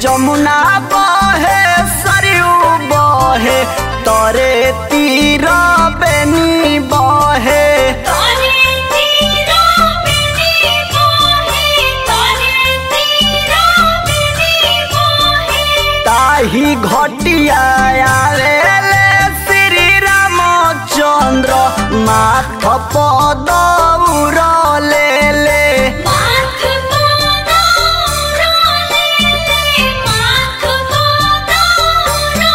जमुना बहे सरयू बहे तरे तीर बेनी बहे तारे तीरा बिनी मोहे तारे तीरा बिनी मोहे ताही घटिया आवेले श्री रामचंद्र माथ पद उरले ले माथ गोदावरा ले माथ गोदावरा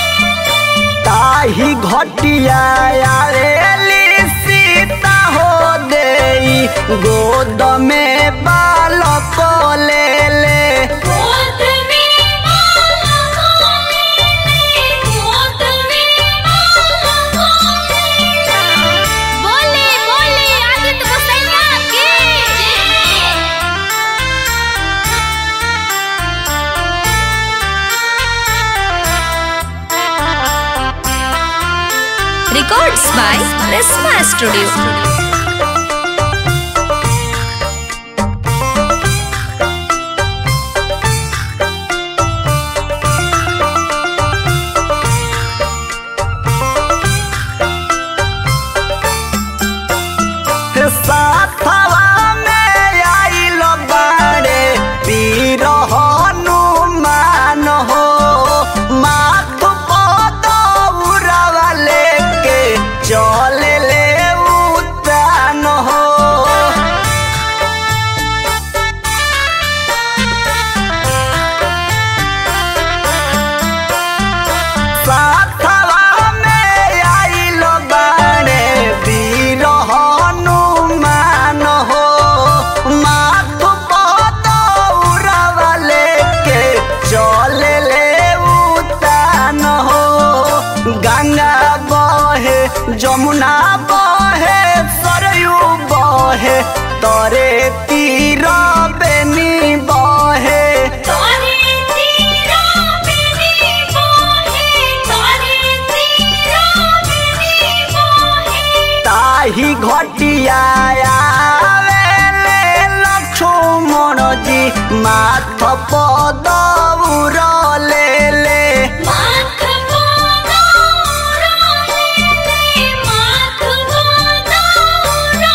ताही घटिया आवेली सीता हो देई गोद में बालक ले ले गोद में बाला ले गोद में बाला बोले बोले आदित्य गोसैया के Records by Resma Studio. साथवा में आइल बाड़े पीर हनुमान हो माथ पद उड़वा लेके चल ले उतान हो साथवा में आइल बाड़े वीर हनुमान हो माथ पद उड़वा लेके चल ले उतान हो गंगा बहे जमुना बहे सरयू बहे तरे तीर बेनी बहे तारे तीरा बिनी मोहे तारे तीरा बिनी मोहे ताही घटिया आवेले लक्ष्मण जी माथ पद उरले ले माथ गोदावरा ले माथ गोदावरा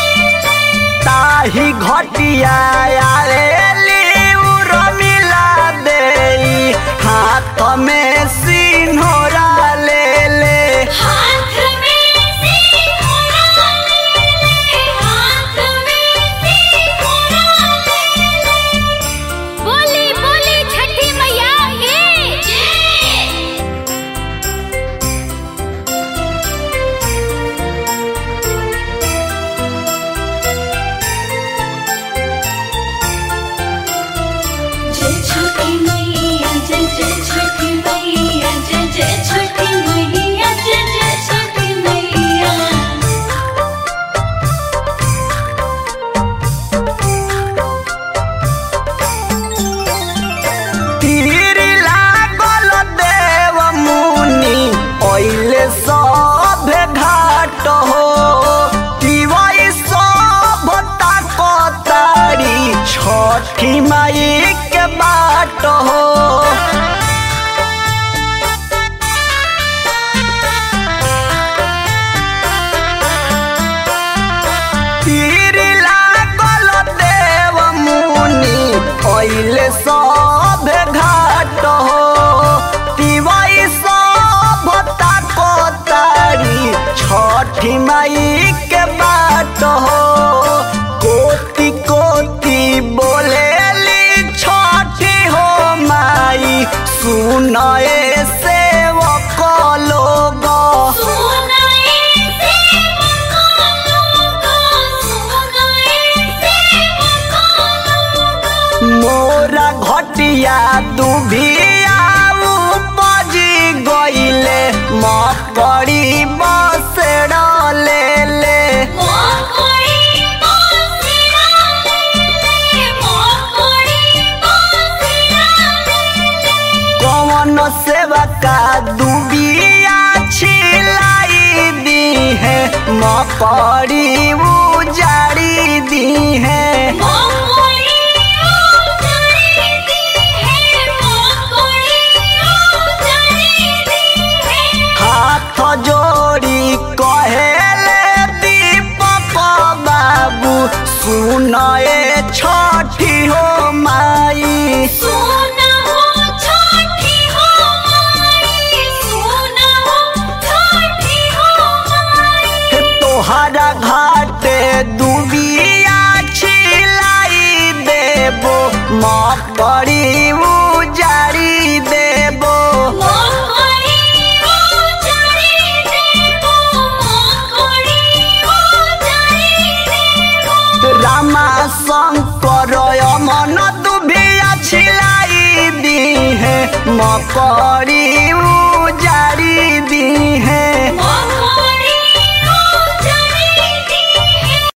ताही घटिया आवेली उर्मिला देई हाथ में सिन्होरा ले ले हाथ में सिंघोरा ले हाथ में सिंघोरा ले बोली बोली छठी मैया के जय जय छठी मैया जय जय छठी मैया जय जय छठी मैया जय जय छठी मैया तीर लागल देव मुनि ओइले सब घाट हो तिवई सब ताकतारी छठी माई के बाट हो तीर लागल देव मुनि ओइले सब घाट हो तिवई सब ताकतारी छठी माई के बाट हो कोटि कोटि बोलेली छठी हो माई सुनए सेवक लोग सुनाए सेवका लोगा सुनाए सेवका लोगा मोरा घटिया दुभिया उपजी गईले मकड़ी बसेड़ ले ले मोकोड़ी बासिरा ले मोकोड़ी बासिरा ले कौन सेवा का दुबिया छिलाई दी है मकड़ी उजाड़ी दी है मोकोड़ी उजाड़ी दी है सुनाए छठी हो माई सोना हो छठी हो माई सोना हो छठी हो माई तोहरा घाटे दुबिया छिलाई देबो मकड़ी उजाड़ी देबो मोहरी ओ जाई देबो मोहरी ओ जाई देबो रामा शंकर मन दुबिया छिलाई दी है मकड़ी